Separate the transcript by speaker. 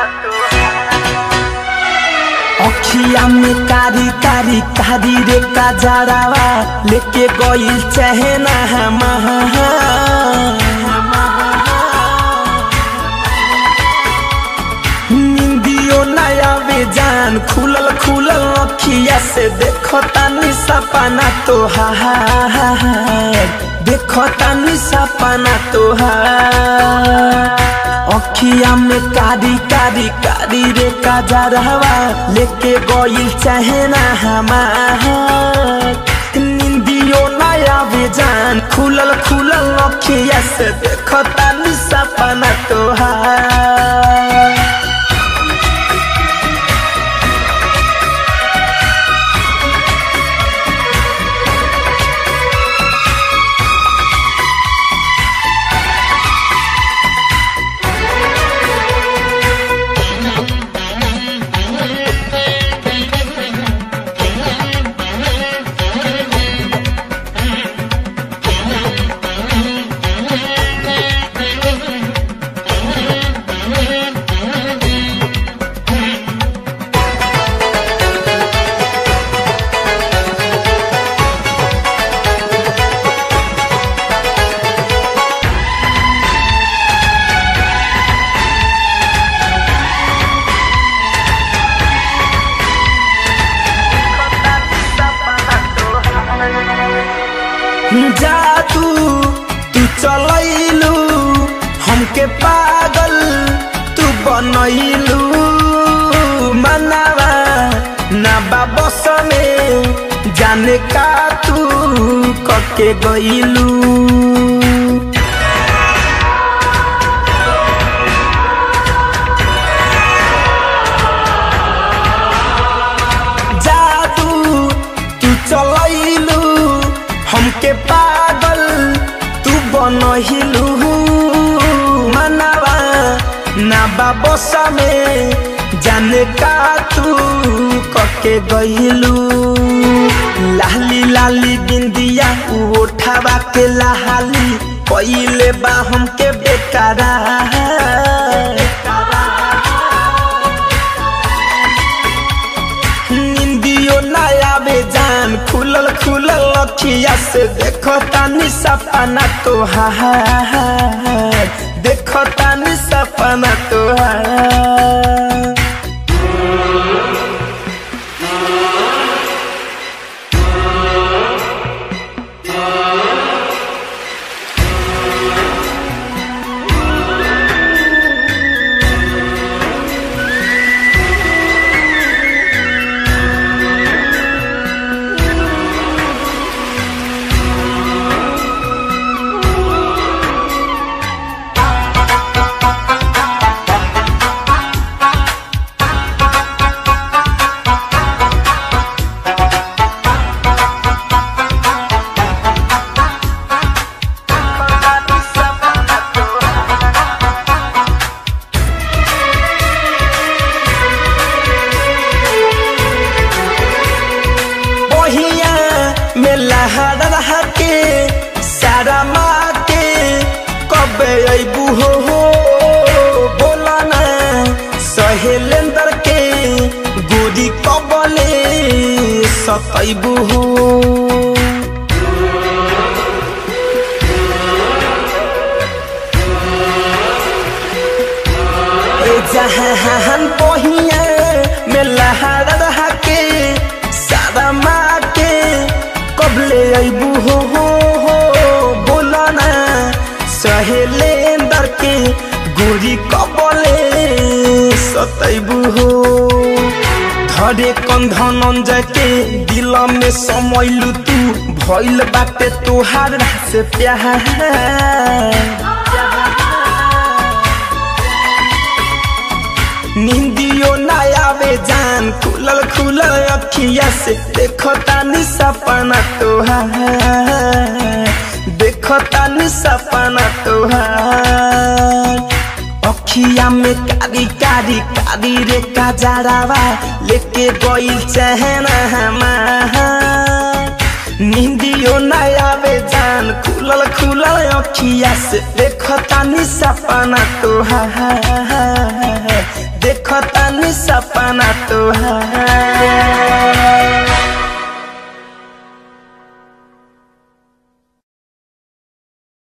Speaker 1: अखिया में कारी कारी कारी रे काजरावा लेके गइल चहना हमारा निंदियो नया बेजान खुलल खुलल अखिया से देखो तानी सपना तोहार देखो तानी सपना तोहार अखिया में कारी कारी कारी रे काजरवा लेके गइल चहना हमार निंदियो नया बेजान खुलल खुलल अखिया से देखो तानी सपना तोहार जादू तू चलैलू हमके पागल तू बनैलू मनावा ना बाबस में जाने का तू कके गइलू जादू तू चलैलू हमके पागल तू बनहिलू मनावा ना बाबसा में जाने का तू कके गइलू लाली लाली बिंदिया उठावा के लाली पहिले बा हमके बेकारा निंदियो नया बेजान खुलल खुलल अखिया से देखो तानी सपना तोहार देखो तानी सपना तोहार बहिया में लहर रह के सारा माँ के कब अबू हो हो बोला ना सहेलेंदर के गोरी कबले सतैबू हो ए जहान बहिया में लहर रह के सारा माँ के कबले अबू हो हो हो बोला ना सहेलेंदर के गोरी कबले सतैबू हो धरे कंधन के दिल में समैलू तू भइल बाटे तोहार से प्यार निंदियो नया जान खुलल खुलल अखिया से देखो तानी सपना तोहार देखो तानी सपना तोहार अखिया में कारी कारी कारी रे काजरावा लेके गइल चहना हमार निंदियो नया जान खुलल खुलल अखिया से देखो तानी सपना तोहार देखतानी सपना तोहार